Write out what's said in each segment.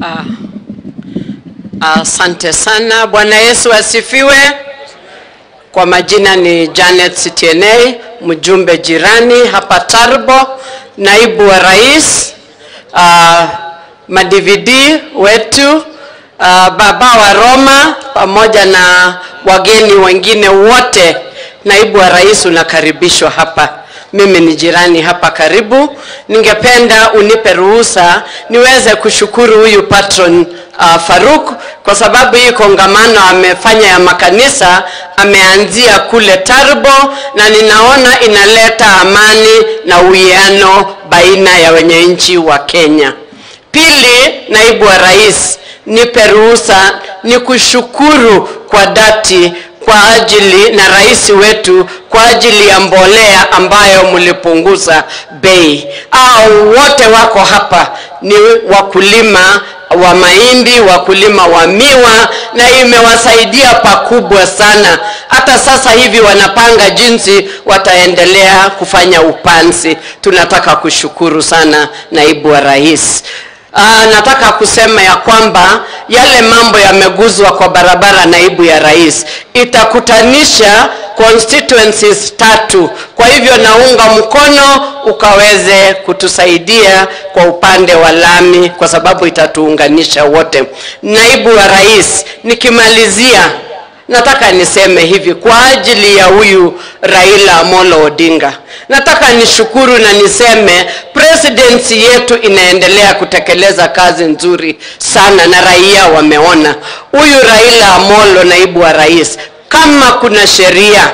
Asante uh, uh, sana. Bwana Yesu asifiwe. Kwa majina ni Janet Sitienei, mjumbe jirani hapa Tarbo, naibu wa rais, uh, madvd wetu uh, baba wa Roma pamoja na wageni wengine wote. Naibu wa rais unakaribishwa hapa mimi ni jirani hapa karibu. Ningependa unipe ruhusa niweze kushukuru huyu patron uh, Faruk kwa sababu hii kongamano amefanya ya makanisa ameanzia kule Tarbo, na ninaona inaleta amani na uwiano baina ya wenye nchi wa Kenya. Pili, naibu wa rais, nipe ruhusa ni kushukuru kwa dhati kwa ajili na rais wetu kwa ajili ya mbolea ambayo mlipunguza bei. Au wote wako hapa ni wakulima wa mahindi, wakulima wa miwa, na imewasaidia pakubwa sana. Hata sasa hivi wanapanga jinsi wataendelea kufanya upanzi. Tunataka kushukuru sana naibu wa rais. Aa, nataka kusema ya kwamba yale mambo yameguzwa kwa barabara, naibu ya rais, itakutanisha constituencies tatu. Kwa hivyo naunga mkono ukaweze kutusaidia kwa upande wa lami, kwa sababu itatuunganisha wote. Naibu wa rais, nikimalizia nataka niseme hivi kwa ajili ya huyu Raila Amolo Odinga. Nataka nishukuru na niseme presidency yetu inaendelea kutekeleza kazi nzuri sana na raia wameona. Huyu Raila Amolo, naibu wa rais, kama kuna sheria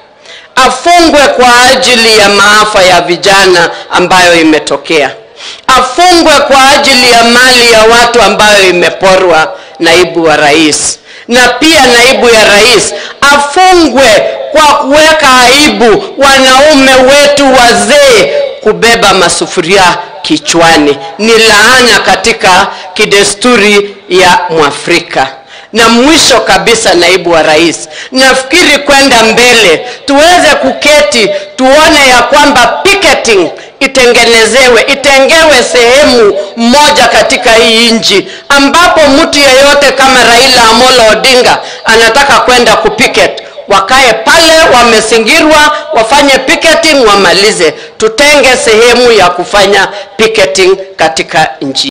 afungwe kwa ajili ya maafa ya vijana ambayo imetokea, afungwe kwa ajili ya mali ya watu ambayo imeporwa, naibu wa rais na pia naibu ya rais afungwe kwa kuweka aibu wanaume wetu wazee kubeba masufuria kichwani. Ni laana katika kidesturi ya Mwafrika. Na mwisho kabisa, naibu wa rais, nafikiri kwenda mbele tuweze kuketi tuone ya kwamba picketing itengenezewe itengewe sehemu moja katika hii nchi ambapo mtu yeyote kama Raila Amolo Odinga anataka kwenda kupicket wakae pale, wamesingirwa, wafanye picketing, wamalize. Tutenge sehemu ya kufanya picketing katika nchi.